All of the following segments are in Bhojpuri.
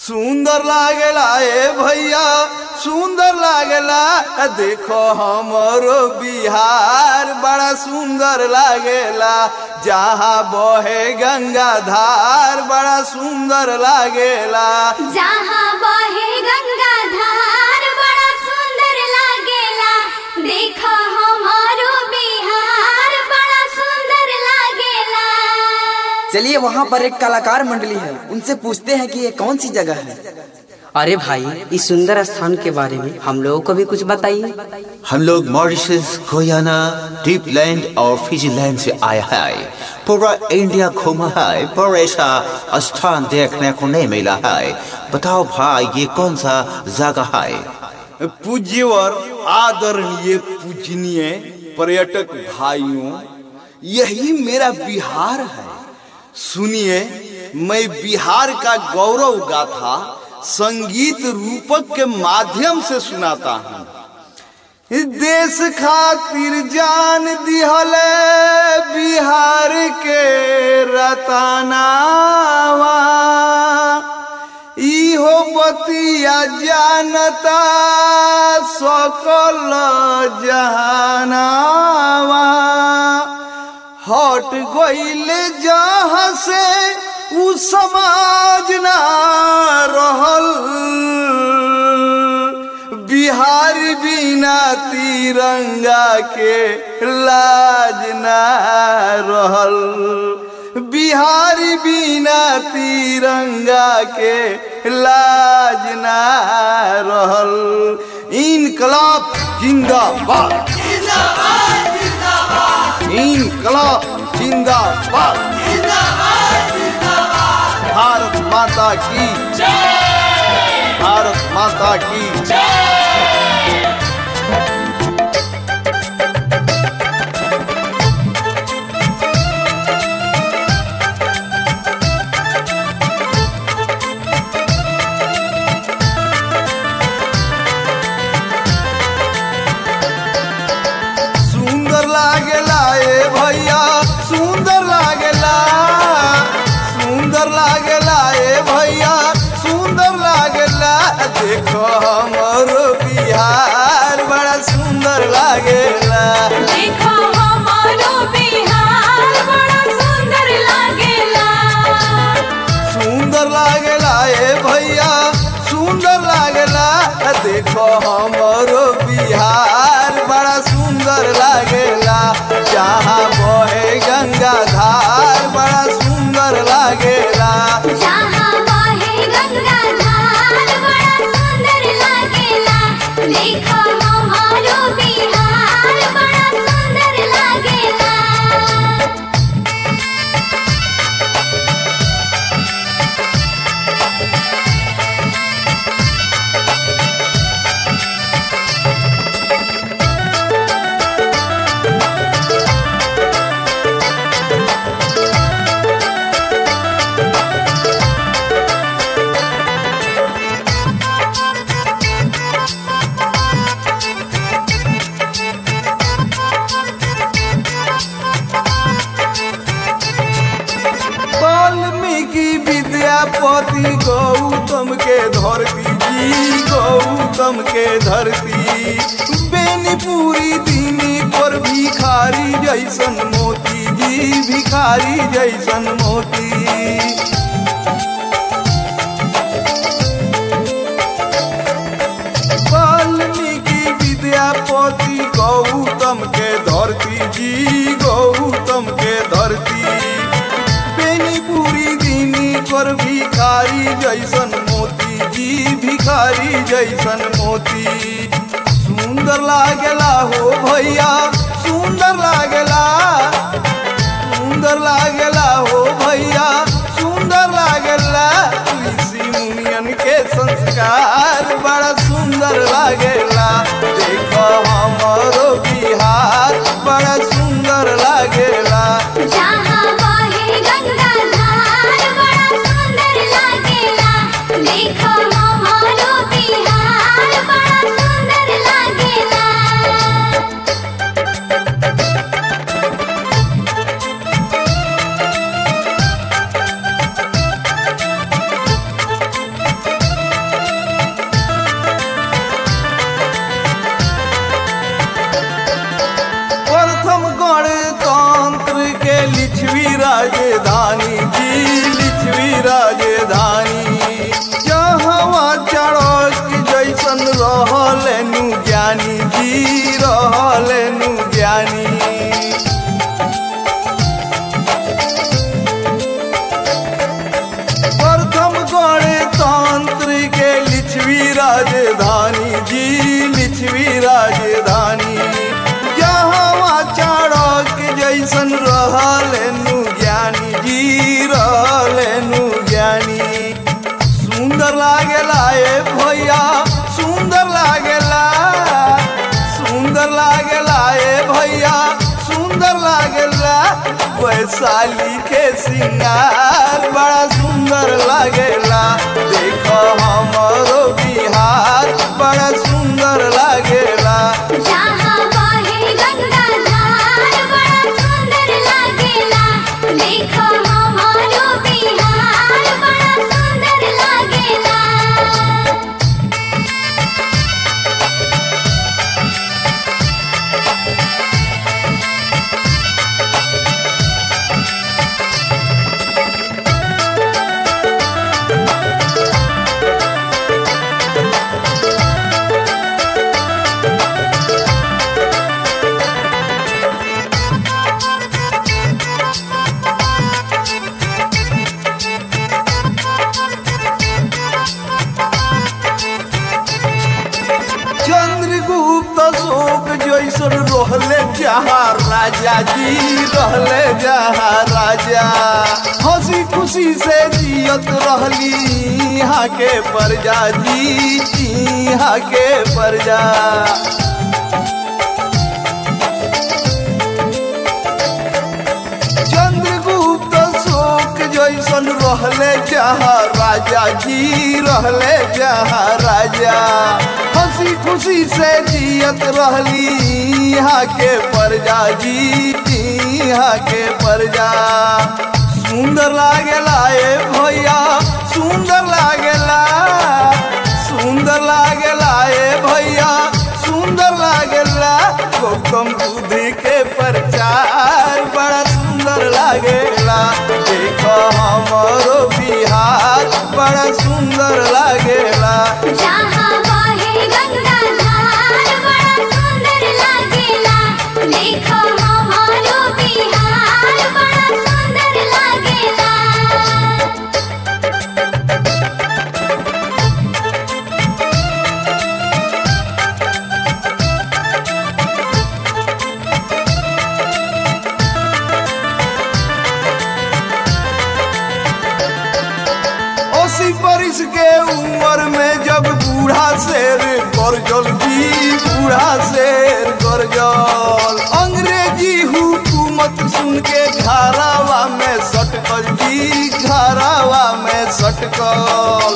सुंदर लागेला ए भैया सुंदर लागेला देखो हमरो बिहार बड़ा सुंदर लागेला जहाँ बहे गंगा धार बड़ा सुंदर लागेला जहाँ बहे गंगा धार बड़ा सुंदर लागेला देखो हमारो बिहार बड़ा सुंदर लागेला चलिए वहाँ पर एक कलाकार मंडली है उनसे पूछते हैं कि ये कौन सी जगह है अरे भाई इस सुंदर स्थान के बारे में हम लोगों को भी कुछ बताइए हम लोग मॉरिशस गोयाना डीप लैंड और फिजी लैंड से आया है पूरा इंडिया घूमा है पर ऐसा स्थान देखने को नहीं मिला है बताओ भाई ये कौन सा जगह है पूज्यवर आदरणीय पूजनीय पर्यटक भाइयों यही मेरा बिहार है सुनिए मैं बिहार का गौरव गाथा संगीत रूपक के माध्यम से सुनाता हूँ देश खातिर जान दिहल बिहार के रतनावा इहो बतिया जानता सकल जहानावा हट गईल जहाँ से उ समाज ना रहल बिहार बिना तिरंगा के लाज ना रहल बिहार बिना तिरंगा के लाज ना रहल इनकलाब जिंदाबाद इनकलाब जिंदाबाद भारत माता की भारत माता की सुंदर लागेला ए भैया सुंदर लागेला सुंदर लागेला ए भैया सुंदर लागेला देखो हमरो बिहार बड़ा सुंदर लागेला देखो हमारो बिहार बड़ा सुंदर लागेला सुंदर लागेला ए भैया सुंदर लागेला देखो हमरो बिहार बड़ा सुंदर लागेला जहाँ बहे गंगा धार बड़ा सुंदर लागेला जहाँ बहे गंगा धार बड़ा सुंदर लागेला देखो हमारो बिहार बड़ा सुंदर लागेला वाल्मीकि विद्यापति गौतम के धरती जी गौतम के धरती बेनीपुरी दीनी पर भिखारी जैसन मोती जी भिखारी जैसन मोती वाल्मीकि विद्यापति गौतम के धरती जी गौतम के धरती बेनीपुरी दीनी पर भिखारी जैसन मोती जी भिखारी जैसन मोती सुंदर लागेला हो भैया सुंदर लागेला सुंदर लागेला हो भैया सुंदर लागेला ऋषि मुनियन के संस्कार बड़ा सुंदर लागेला देखो हमारो बिहार बड़ा सुंदर लागेला जहाँ बहे गंगा धार बड़ा सुंदर लागेला देखो हमारो बिहार बड़ा सुंदर लागेला राजधानी जी लिच्छवी राजधानी जहाँ चढ़क जैसन रहलेनु ज्ञानी जी रहलेनु ज्ञानी प्रथम गणतंत्र के लिच्छवी राजधानी जी लिच्छवी राजधानी जहाँ चाणक जैसन रहलेनु ज्ञानी जी रहलेनु ज्ञानी सुंदर लागेला ए भैया सुंदर लागेला सुंदर लागेला ए भैया सुंदर लागेला वैशाली के सिंगार बड़ा सुंदर लागेला देखो हमारो बिहार बड़ा सुंदर लागेला जहाँ बहे गंगा धार बड़ा सुंदर लागेला देखो हमारो बिहार बड़ा सुंदर लागेला चंद्रगुप्त अशोक जैसन रहले जहाँ राजा जी रहले जहाँ राजा हंसी खुशी से जियत रहली यहाँ के प्रजा जी यहाँ के प्रजा चंद्रगुप्त अशोक जैसन रहले जहाँ राजा जी रहले जहाँ राजा हंसी खुशी से जियत रहली यहाँ के प्रजा जी यहाँ के प्रजा सुंदर लागेला ए भैया सुंदर लागेला सुंदर लागेला ए भैया सुंदर लागेला गौतम बुद्ध के प्रचार बड़ा सुंदर लागेला देखो हमारो बिहार बड़ा सुंदर लागेला जहाँ बहे गंगा धार बड़ा सुंदर लागेला देखो हमारो बिहार बड़ा सुंदर लागेला अस्सी बरिस के उम्र में जब बूढ़ा शेर गरजल जी बूढ़ा शेर गरजल अंग्रेजी हुकूमत सुन के घरावा में सटकल जी घरावा में सटकल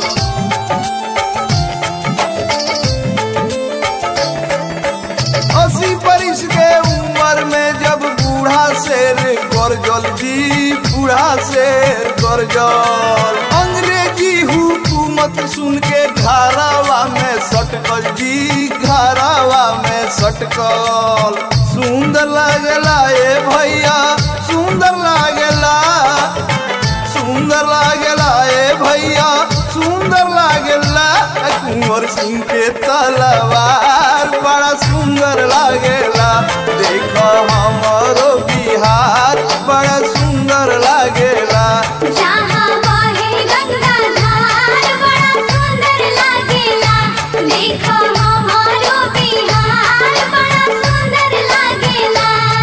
अस्सी बरिस के उम्र में जब बूढ़ा शेर गरजल जी बूढ़ा शेर गरजल अंग्रेजी हुकूमत सुन के घरावा में सटकल जी घरावा में सटकल सुंदर लागला ए भैया सुंदर लागला सुंदर लागला ए भैया सुंदर लागला कुंवर सिंह के तलवार बड़ा सुंदर लागेला देखो हमारो बिहार बड़ा सुंदर लागेला जहाँ बहे गंगा धार बड़ा सुंदर लागेला देखो हमारो बिहार बड़ा सुंदर लागेला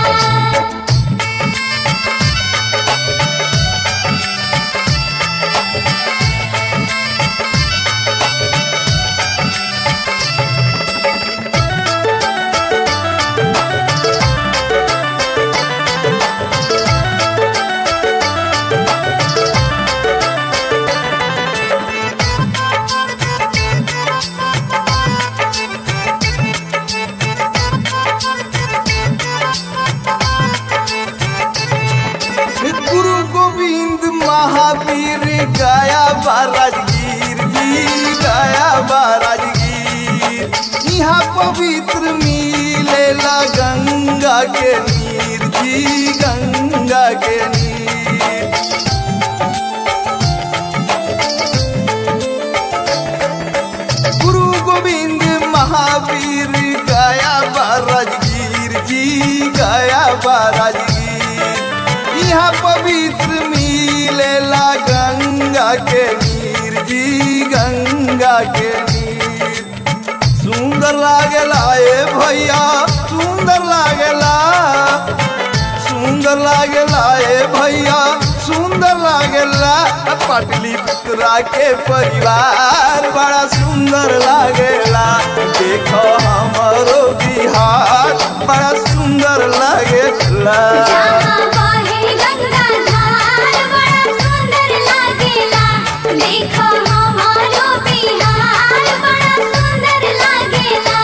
गुरु गोविंद महावीर गया बा राजगीर जी गया बा राजगीर यहाँ पवित्र मिलेला गंगा के नीर जी गंगा के नीर गुरु गोविंद महावीर गया बा राजगीर जी गया बा राजगीर यहाँ पवित्र मिलेला गंगा के नीर जी गंगा के नीर सुंदर लागेला ए भैया सुंदर लागेला सुंदर लागेला ए भैया सुंदर लागेला पाटली पुत्रा के परिवार बड़ा सुंदर लागेला देखो हमारो बिहार बड़ा सुंदर लागेला जहाँ बहे गंगा धार बड़ा सुंदर लागेला देखो हमारो बिहार बड़ा सुंदर लागेला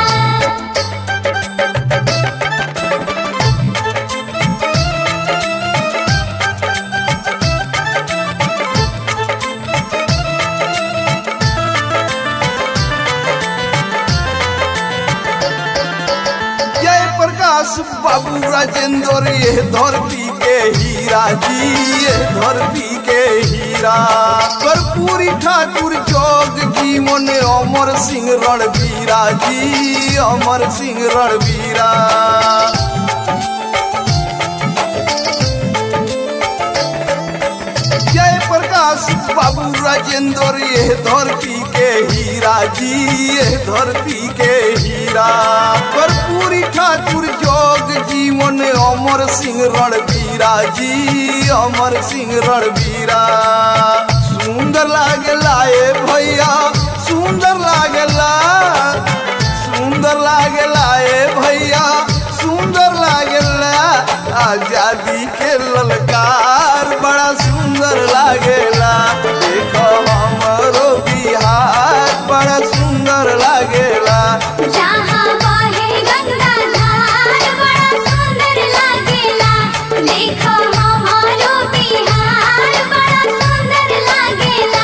जय प्रकाश बाबू राजेंद्र ये धरती के हीरा जी ये धरती के हीरा कर्पूरी ठाकुर जोग जीवन अमर सिंह रणवीरा जी अमर सिंह रणवीरा जय प्रकाश बाबू राजेंद्र ये धरती के हीरा जी ये धरती के हीरा कर्पूरी ठाकुर जोग जीवन अमर सिंह रणवीरा जी अमर सिंह रणवीरा सुंदर लागेला ए भैया सुंदर लागेला सुंदर लागेला ए भैया सुंदर लागेला आजादी के ललकार बड़ा सुंदर लागेला देखो हमरो बिहार बड़ा सुंदर लागेला जहाँ बहे गंगा धार बड़ा सुंदर लागेला देखो हमारो बिहार बड़ा सुंदर लागेला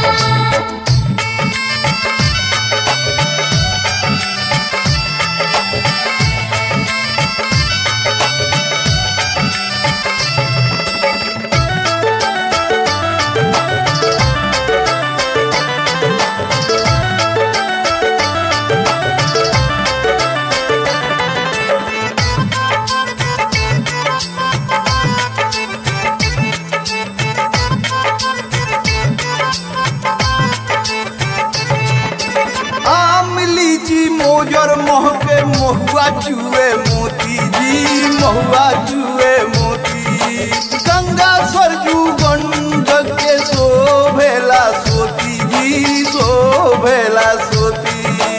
आम लीची मोजर महके महुआ चुए मोती जी महुआ चुए मोती गंगा सरजू गंडक के शोभेला सोती जी शोभेला सोती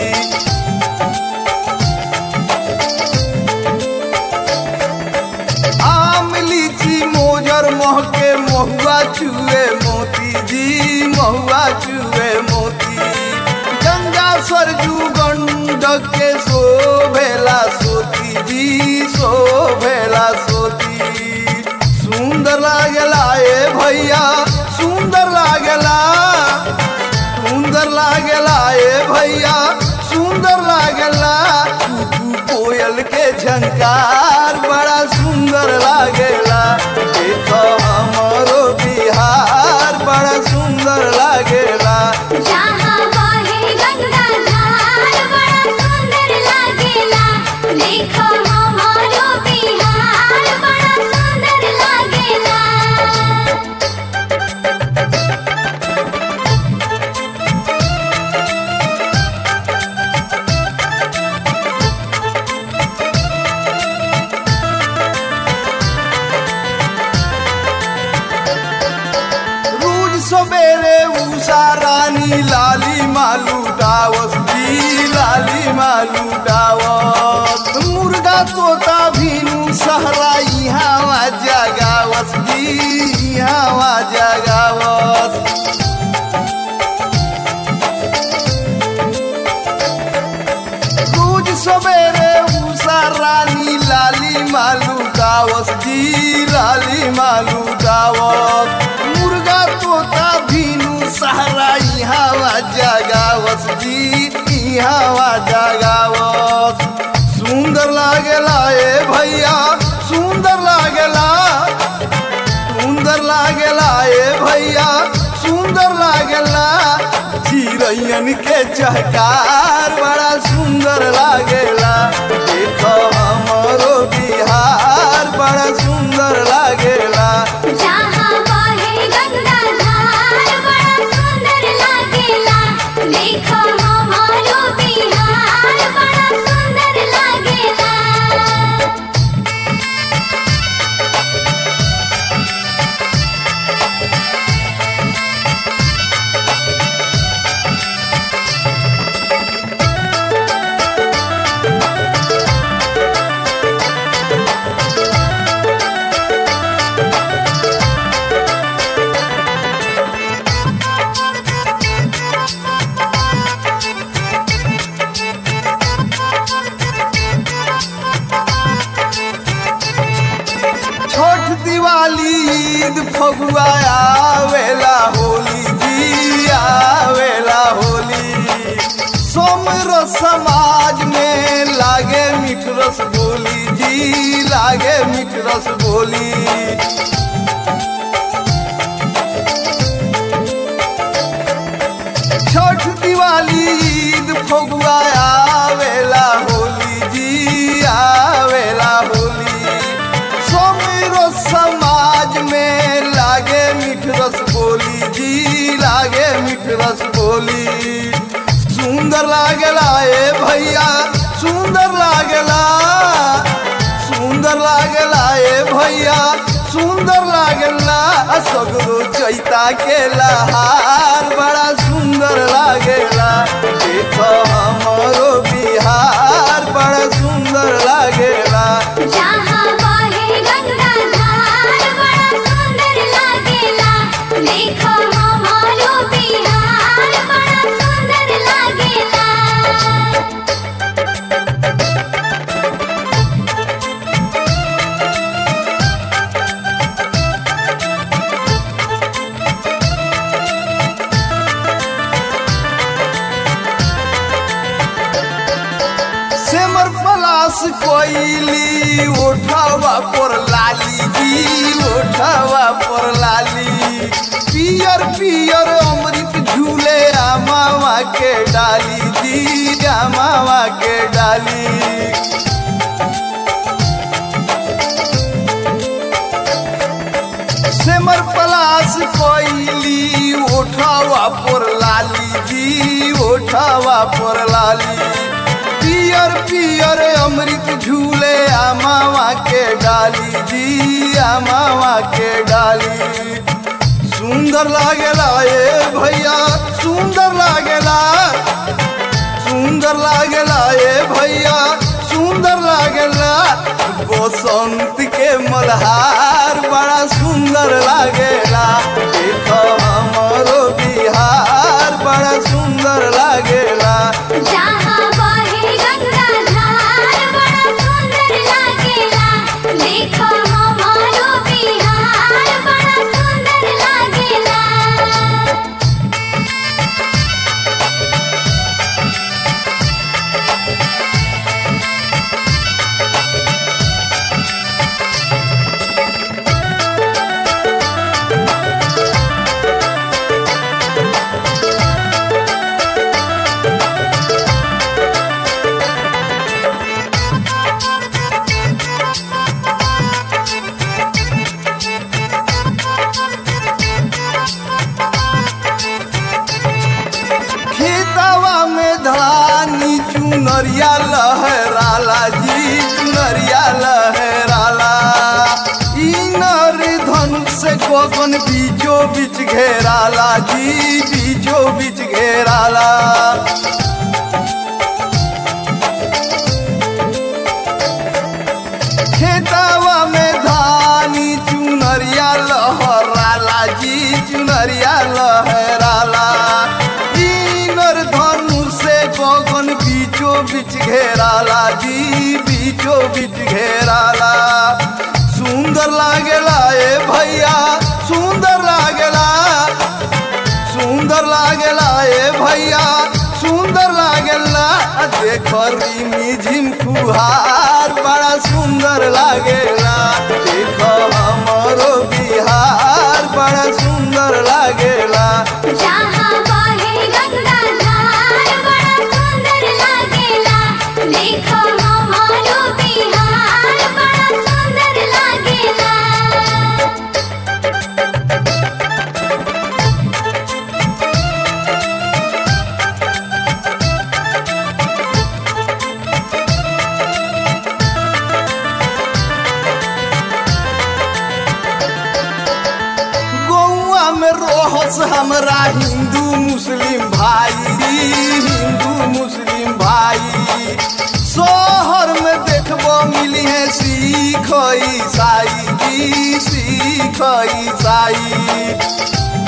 आम लीची मोजर महके महुआ चुए मोती जी महुआ चुए मोती गंगा सरजू गंडक के शोभेला सोती जी शोभेला सोती सुंदर लागेला ए भैया सुंदर लागेला सुंदर लागेला ए भैया सुंदर लागेला कुकू कोयल के झंकार बड़ा सुंदर लागेला देखो हमारो बिहार बड़ा सुंदर लागेला जहाँ बहे गंगा धार बड़ा सुंदर लागेला देखो हमारो बिहार बड़ा सुंदर लागेला रोज सवेरे उषा रानी लाली मालू डावस जी लाली मालू डावस मुर्गा तोता भीनु सहरा यहाँ जगावस जी यहाँ जगावस रोज सवेरे उषा रानी लाली मालू गावस जी लाली मालू गावस मुर्गा तोता भीनु सहारा यहाँ जगावस जी यहाँ जगावस सुंदर लागेला ए भैया सुंदर लागेला चिड़ैयन के चहकार बड़ा सुंदर लागेला देखो हमारो बिहार बड़ा सुंदर लागेला जहाँ बहे गंगा धार बड़ा सुंदर लागेला देखो हमारो बिहार बड़ा सुंदर लागेला छोट दिवाली ईद फगुआ आवेला होली जी आवेला होली सोमर समाज में लागे मीठ रस बोली जी लागे मीठ रस बोली छोट दिवाली ईद फगुआ आवेला होली जी आवेला होली सोमेरो समाज में लागे मीठ रस बोली जी लागे मीठ रस बोली सुंदर लागेला ए भैया सुंदर लागेला सुंदर लागेला ए भैया सुंदर लागेला सगरो चैता के लहार बड़ा सुंदर लागेला देखो हमारो बिहार बड़ा सुंदर लागेला जहाँ बहे गंगा धार बड़ा सुंदर लागेला देखो हमारो बिहार बड़ा सुंदर लागेला सेमर पलास कोइली उठावा पर लाली जी उठावा पर लाली पियर पियर अमृत झूले आमावा के डाली जी आमावा के डाली सेमर पलास कोइली उठावा पर लाली जी उठावा पर लाली पियर पियर अमृत झूले आमावा के डाली जी आमावा के डाली सुंदर लागेला ए भैया सुंदर लागेला सुंदर लागेला ए भैया सुंदर लागेला बसंत के मल्हार बड़ा सुंदर लागेला देखो हमारो बिहार बड़ा सुंदर लागेला जहाँ बहे गंगा धार बड़ा सुंदर लागेला देखो हमारो बिहार बड़ा सुंदर लागेला खेतवा में धानी चुनरिया लहराला जी चुनरिया लहराला ई नर धनुष से गगन बीचो बीच घेराला जी बीचो बीच घेराला खेतवा में धानी चुनरिया लहराला जी चुनरिया लहराला इनर धनु से गगन बीचो बीच घेराला जी बीचो बीच घेराला सुंदर लागेला ए भैया सुंदर लागेला सुंदर लागेला ए भैया सुंदर लागेला देखो रिमी झिम फुहार बड़ा सुंदर लागेला देखो हमारो बिहार बड़ा सुंदर लागेला जहाँ बहे गंगा हिंदू मुस्लिम भाई शहर में देखबो मिली है सिख ईसाई जी सिख ईसाई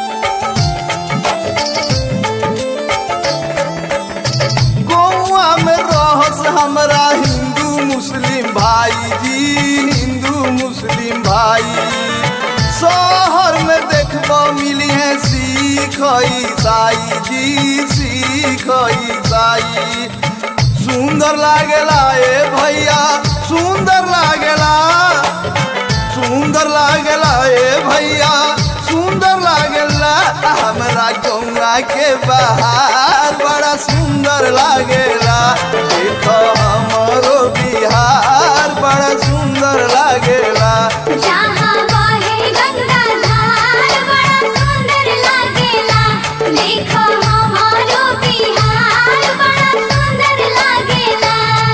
गौआ में रहस हमरा हिंदू मुस्लिम भाई जी हिंदू मुस्लिम भाई शहर में देखबो मिली है सिख ईसाई जी सिख ईसाई सुंदर लागेला ए भैया सुंदर लागेला सुंदर लागेला ए भैया सुंदर लागेला हमरा गौआ के बाहर बड़ा सुंदर लागेला देखो हमरो बिहार बड़ा सुंदर लागेला जहाँ बहे गंगा धार बड़ा सुंदर लागेला देखो हमारो बिहार बड़ा सुंदर लागेला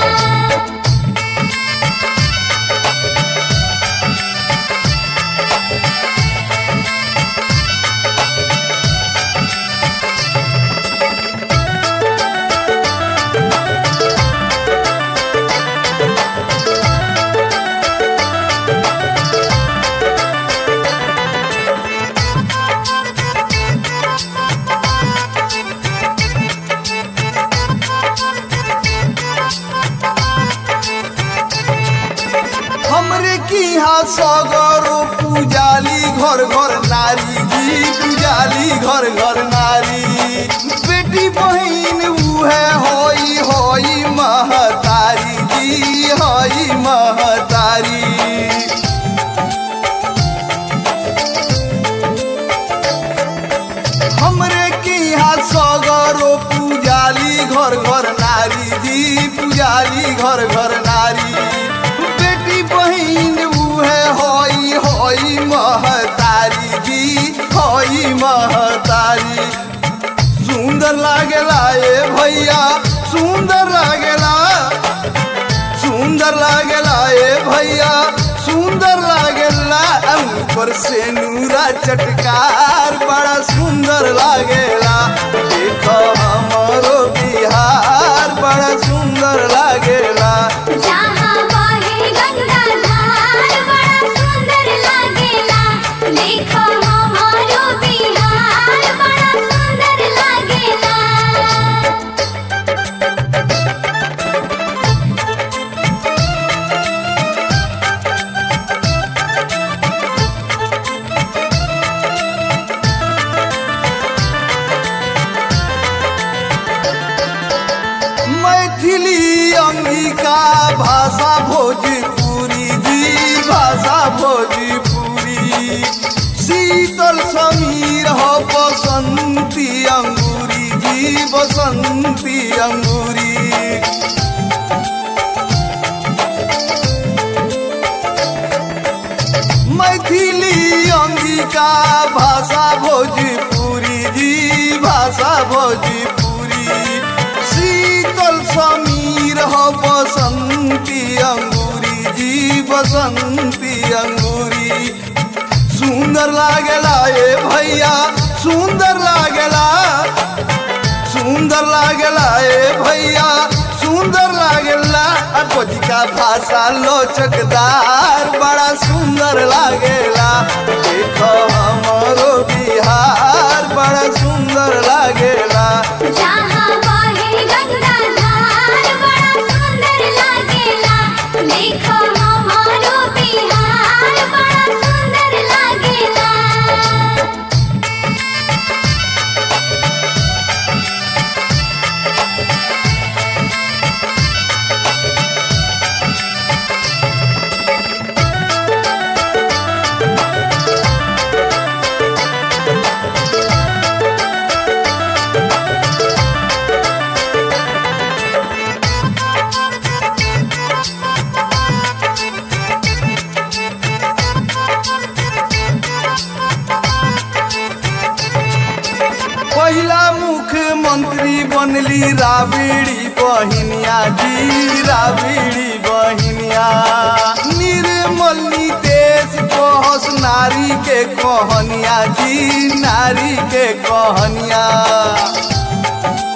हमरे की यहाँ सगरो पूजाली घर घर नारी जी पूजाली घर घर नारी बेटी बहन उहे होई होई महतारी जी होई महतारी हमरे के यहाँ सगरो पूजाली घर घर नारी जी पूजाली घर घर नारी बेटी बहन उहे होई होई महतारी जी होई महतारी सुंदर लागेला ए भैया सुंदर लागेला सुंदर लागेला ए भैया सुंदर लागेला ऊपर से नूरा चटकार बड़ा सुंदर लागेला देखो हमारो बिहार बड़ा सुंदर लागेला जहाँ बहे गंगा धार बड़ा सुंदर लागेला देखो हमारो बिहार बड़ा सुंदर लागेला मैथिली अंगिका भाषा भोजपुरी जी भाषा भोजपुरी शीतल समीर हो बसंती अंगूरी जी बसंती अंगूरी मैथिली अंगिका भाषा भोजपुरी जी भाषा भोजपुरी शीतल समीर हो बसंती अंगूरी जी बसंती अंगूरी सुंदर लागेला ए भैया सुंदर लागेला सुंदर लागेला ए भैया सुंदर लागेला अकोजी का भाषा लोचकदार बड़ा सुंदर लागेला देखो हमारो बिहार बड़ा सुंदर लागेला जहाँ बहे गंगा धार बड़ा सुंदर लागेला देखो हमारो बिहार बड़ा सुंदर लागेला पहिला मुख्यमंत्री बनली राबिड़ी बहिनिया जी राबिड़ी बहिनिया निर्मल नितेश कहस नारी के कहनिया जी नारी के कहनिया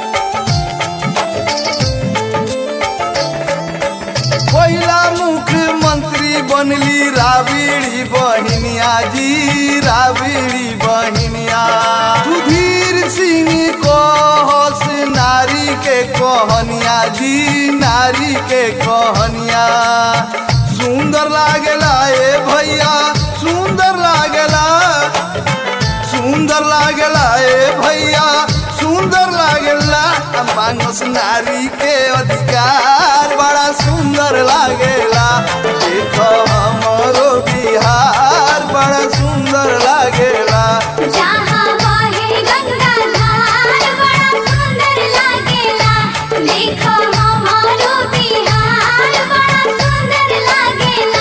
राबिड़ी बहिनिया जी राबिड़ी बहिनिया सुधीर सिंह कहस नारी के कहनिया जी नारी के कहनिया सुंदर लागेला ए भैया सुंदर लागेला सुंदर लागेला ए भैया सुंदर लागेला मांगस नारी के अधिकार बड़ा सुंदर लागेला देखो हमरो बिहार बड़ा सुंदर लागेला जहाँ बहे गंगा धार बड़ा सुंदर लागेला देखो हमारो बिहार बड़ा सुंदर लागेला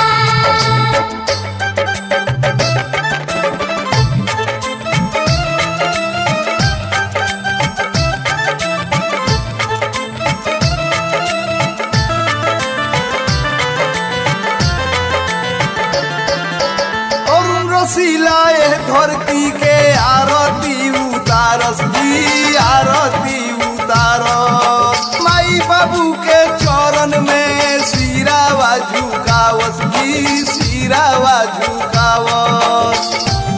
अरुण रसीला ए धरती के आरती उतारस जी आरती उतारस माई बाबू के चरण में सिरावा झुकावस जी सिरावा झुकावस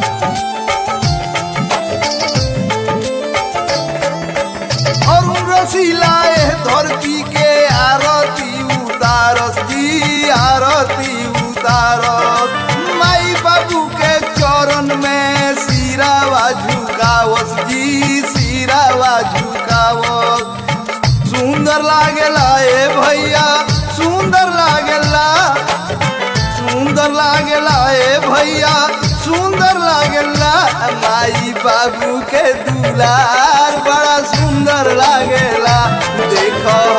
अरुण रसीला ए धरती के आरती उतारस जी आरती उतारस माई बाबू के चरण में सिरावा झुकावस जी सिरावा झुकावस सुंदर लागेला ए भैया सुंदर लागेला सुंदर लागेला ए भैया सुंदर लागेला माई बाबू के दुलार बड़ा सुंदर लागेला देखो